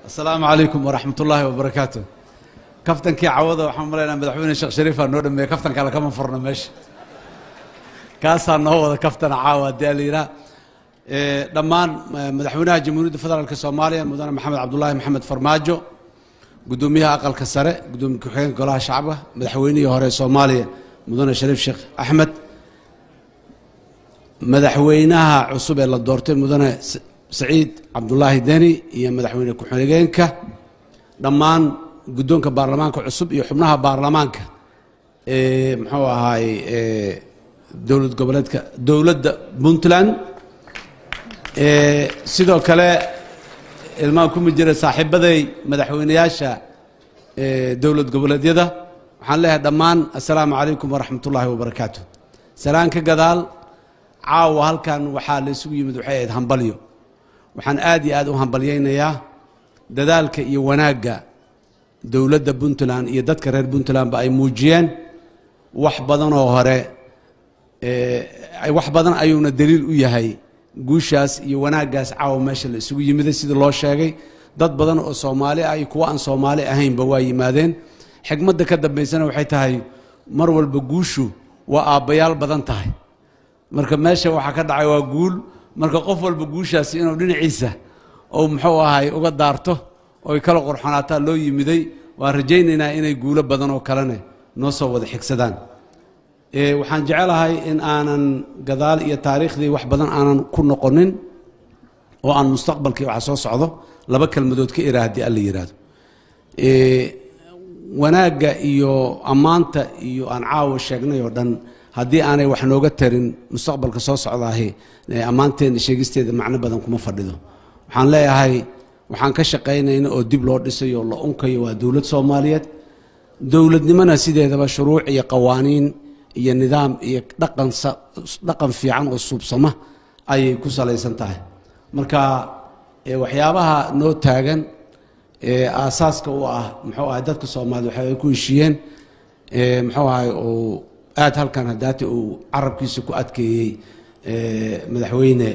asalaamu calaykum waraxmat ullaahi wabarakaatu kaftankii cawada waxaan malaynaa madaxweyne sheekh shariifaa noo dhameeye kaftan kale kama furno meesha kaasaa noo wada kaftana caawa haddii la yidhaha dhammaan madaxweynaha jamhuuriyadda federaalk soomaaliya mudane maxamed cabdulaahi maxamed farmaajo guddoomiyaha aqalka sare guddoomiye ku-xigeenka golaha shacabka madaxweynihii hore soomaaliya mudane shariif sheekh axmed madaxweynaha cusub ee la doortay mudane saciid cabdulaahi deni iyo madaxweyne ku-xigeenka dhammaan guddoonka baarlamaanka cusub iyo xubnaha baarlamaanka ee muxuu ahaay dowlad goboleedka dowladda puntland sidoo kale ilmaan kuma jira saaxiibaday madaxweyneyaasha dowlad goboleedyada waxaan leeyahay dhammaan assalaamu calaykum waraxmat ullaahi wabarakaatu salaan ka gadaal caawa halkan waxaa la isugu yimid waxay ahayd hambalyo waxaan aad iyo aad u hambalyaynayaa dadaalka iyo wanaagga dowladda puntland iyo dadka reer puntlandba ay muujiyeen wax badanoo hore wax badan ayuuna daliil u yahay guushaas iyo wanaaggaas caawa meesha la isugu yimiday sidii loo sheegay dad badan oo soomaali ah iyo kuwo aan soomaali ahaynba waa yimaadeen xigmadda ka dambaysana waxay tahay mar walba guushu waa aabbayaal badan tahay marka meesha waxaa ka dhacay waa guul marka qof walba guushaasi inuu dhinaciisa ou muxuu ahay uga daarto oy kala qorxonaataa loo yimiday waan rajaynaynaa inay guulo badan oo kalene noo soo wada xigsadaan waxaan jecelahay in aanan gadaal iyo taariikhdii wax badan aanan ku noqonin oo aan mustaqbalkii waxa soo socdo laba kelmadood ka ira haddii alla yidhaahdo wanaagga iyo ammaanta iyo aan caawa sheegnay oo dhan haddii aanay wax nooga tarin mustaqbalka soo socdaahi ammaanteena sheegisteeda macno badan kuma fadhido waxaan leeyahay waxaan ka shaqaynayna oo dib loo dhisayo la unkayo waa dowlad soomaaliyeed dowladnimona sideedaba shuruuc iyo qawaaniin iyo nidaam iyo dhaqan dhaqan fiican oo suubsama ayay ku salaysan tahay marka waxyaabaha noo taagan aasaaska u ah muxuu ahay dadka soomaaliyed waxay ku heshiiyeen muxuu ahay uu aad halkan hadaati uu carabkiisa ku adkeeyey madaxweyne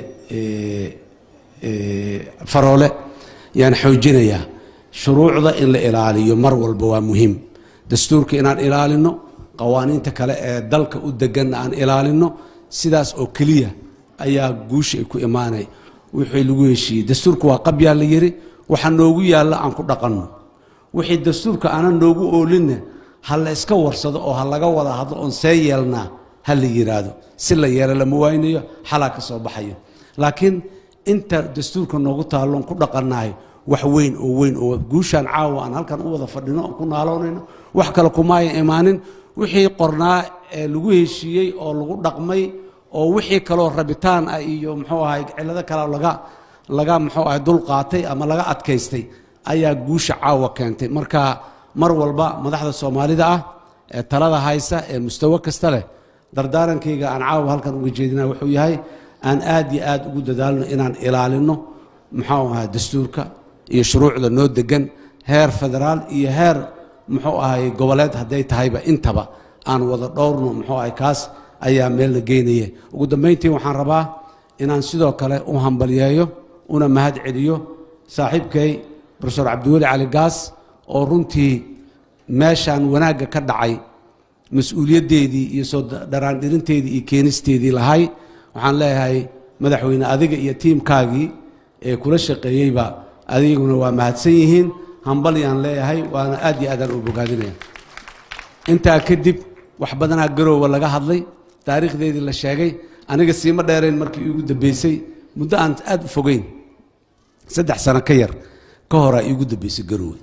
faroole yaan xoojinayaa shuruucda in la ilaaliyo mar walba waa muhiim dastuurka inaan ilaalino qawaaniinta kale ee dalka u deganna aan ilaalino sidaas oo keliya ayaa guusha ay ku imaanay wixii lagu heshiiyey dastuurka waa qabyaa la yiri waxa noogu yaalla aan ku dhaqanno wixii dastuurka aanan noogu oolinna ha la iska warsado oo ha laga wada hadlo oon see yeelnaa ha la yidhaahdo si la yeelo lama waynayo xalaa ka soo baxayo laakiin inta dastuurka noogu taalloon ku dhaqannahay wax weyn oo weyn oo guushaan caawa aan halkan u wada fadhino oon ku naaloonayno wax kale kumaaya imaanin wixii qornaa ee lagu heshiiyey oo lagu dhaqmay oo wixii kaloo rabitaan ah iyo muxuu ahay cillado kale laga laga muxuu ahay dul qaatay ama laga adkaystay ayaa guusha caawa keentay marka mar walba madaxda soomaalida ah ee talada haysa ee mustawo kasta leh dardaarankayga aan caawa halkan uga jeedina wuxuu yahay aan aad iyo aad ugu dadaalno inaan ilaalino muxuu ahay dastuurka iyo shuruucda noo degan heer federaal iyo heer muxuu ahay goboleed hadday tahayba intaba aan wada dhowrno muxuu ahay kaas ayaa meel la geynaya ugu dambayntii waxaan rabaa inaan sidoo kale u hambalyeeyo una mahad celiyo saaxiibkay rofesor cabdiweli cali gaas oo runtii meeshaan wanaagga ka dhacay mas-uuliyaddeedii iyo soo dharaandhirinteedii iyo keenisteedii lahay waxaan leeyahay madaxweyne adiga iyo tiimkaagii ee kula shaqeeyeyba adiguna waa mahadsan yihiin hambalyaan leeyahay waana aad iyo aadaan u bogaadinaya intaa kadib wax badanaa garoowa laga hadlay taariikhdeedii la sheegay aniga siima dheerayn markii iigu dambeysay muddo aan aad u fogeyn saddex sano ka yar ka horaa iigu dambeysay garoowe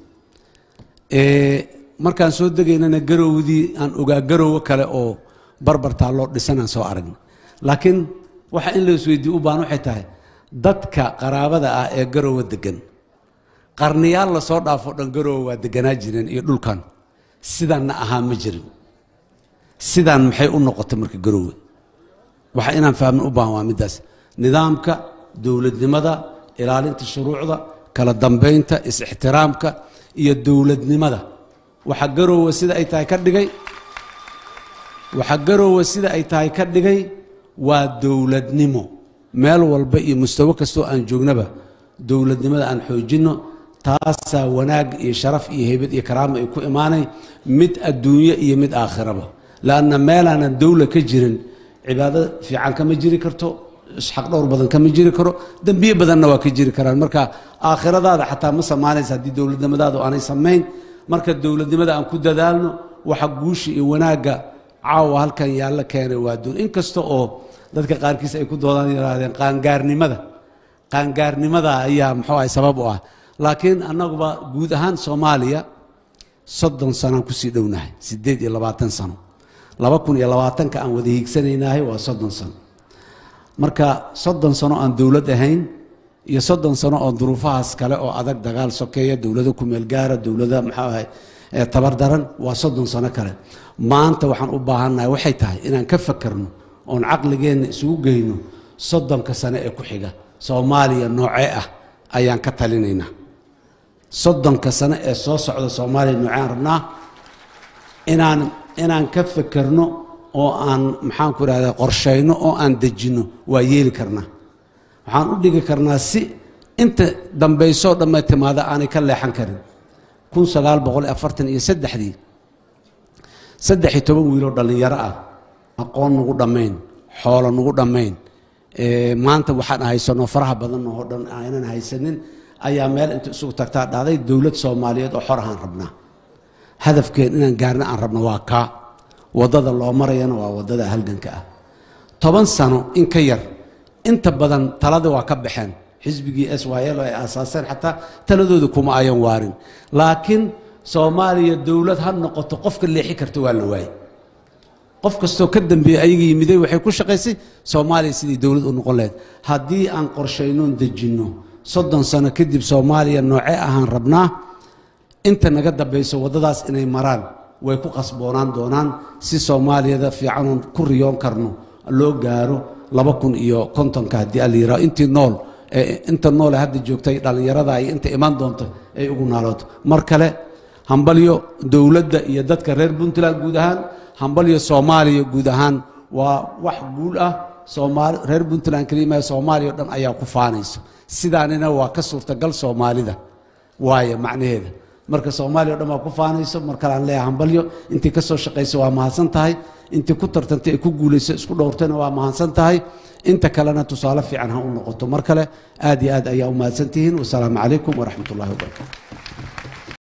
markaan soo degaynana garowdii aan ogaa garoowe kale oo barbartaa loo dhisanaan soo aragna laakiin waxa in la isweydiiye u baan waxay tahay dadka qaraabada ah ee garoowe degan qarniyaal lasoo dhaafo dhan garoowe waa deganaa jireen iyo dhulkan sidaanna ahaa ma jirin sidaan maxay u noqotay marka garoowe waxa inaan fahmin u baahan waa middaas nidaamka dowladnimada ilaalinta shuruucda kala dambaynta is-ixtiraamka iyo dowladnimada waxa garoowe sida ay tahay ka dhigay waxa garoowe sida ay tahay ka dhigay waa dowladnimo meel walba iyo mustawo kastoo aan joognaba dowladnimada aan xoojinno taasaa wanaag iyo sharaf iyo heybad iyo karaama ay ku imaanay mid adduunyo iyo mid aakhiraba laanna meelaanan dowla ka jirin cibaado fiican kama jiri karto isxaq dhowr badan kama jiri karo dembiye badanna waa ka jiri karaan marka aakhiradaada xataa ma samaanaysa haddii dowladnimadaadu aanay samayn marka dowladnimada aan ku dadaalno waxa guusha iyo wanaagga caawa halkan yaalla keenay waa duun inkasta oo dadka qaarkiis ay ku doodaan yidhaahdeen qaangaarnimada qaangaarnimada ayaa muxuu ahay sabab u ah laakiin annaguba guud ahaan soomaaliya soddon sanaan kusii dhownahay siddeed iyo labaatan sano laba kun iyo labaatanka aan wada hiigsanaynahay waa soddon sano marka soddon sano aan dowlad ahayn iyo soddon sano oo duruufahaas kale oo adag dagaal sokeeya dowlado kumeel gaara dowlada maxuu ahay tabar daran waa soddon sano kale maanta waxaan u baahannahay waxay tahay inaan ka fakerno oon caqligeenna isugu geyno soddonka sano ee ku xiga soomaaliya noocee ah ayaan ka talinaynaa soddonka sano ee soo socda soomaaliya nooceen rabnaa inaan inaan ka fekerno oo aan maxaan ku idhahda qorshayno oo aan dejinno waa yeeli karnaa waxaan u dhigi karnaa si inta dambaysoo dhamme timaada aanay ka leexan karin kun sagaal boqol iyo afartan iyo saddexdii saddex iyo toban wiiloo dhallinyaro ah aqoon nagu dhammayn xoolo nagu dhammayn maanta waxaan haysano faraha badan oo dhan aynan haysanin ayaa meel inta isugu tagtaa dhacday dowlad soomaaliyeed oo xor ahaan rabnaa hadafkeen inaan gaarna aan rabno waa kaa waddada loo marayana waa waddada halganka ah toban sano in ka yar inta badan talada waa ka baxeen xisbigii s y l oo ay aasaaseen xataa taladooda kuma ayan waarin laakiin soomaaliya dowlad ha noqoto qofka leexi karta waa la waayey qof kastoo ka dambeeyey ayaga yimiday waxay ku shaqaysay soomaaliya sidii dowlad u noqon lahayd haddii aan qorshaynoon dejinno soddon sano kadib soomaaliya noocee ahaan rabnaa inta naga dambayso waddadaas inay maraan way ku qasboonaan doonaan si soomaaliyada fiicanoon ku riyoon karno loo gaaro laba kun iyo kontonka haddii ala yiraho intii nool inta noole hadda joogtay dhallinyarada iyo inta iman doonto ay ugu naalooto mar kale hambalyo dowladda iyo dadka reer puntland guud ahaan hambalyo soomaaliya guud ahaan waa wax guul ah soomaali reer puntland kelimaa soomaaliya o dhan ayaa ku faanayso sidaanina waa ka suurtagal soomaalida waayo macnaheeda marka soomaaliya o dhan waa ku faanayso mar kale aan leeyahay hambalyo intii ka soo shaqaysa waa mahadsan tahay intii ku tartantay ee ku guulayso isku dhowrtayna waa mahadsan tahay inta kalena tusaale fiican ha u noqoto mar kale aad iyo aad ayaa u mahadsan tihiin wasalaamu calaykum waraxmat ullahi wabarakatu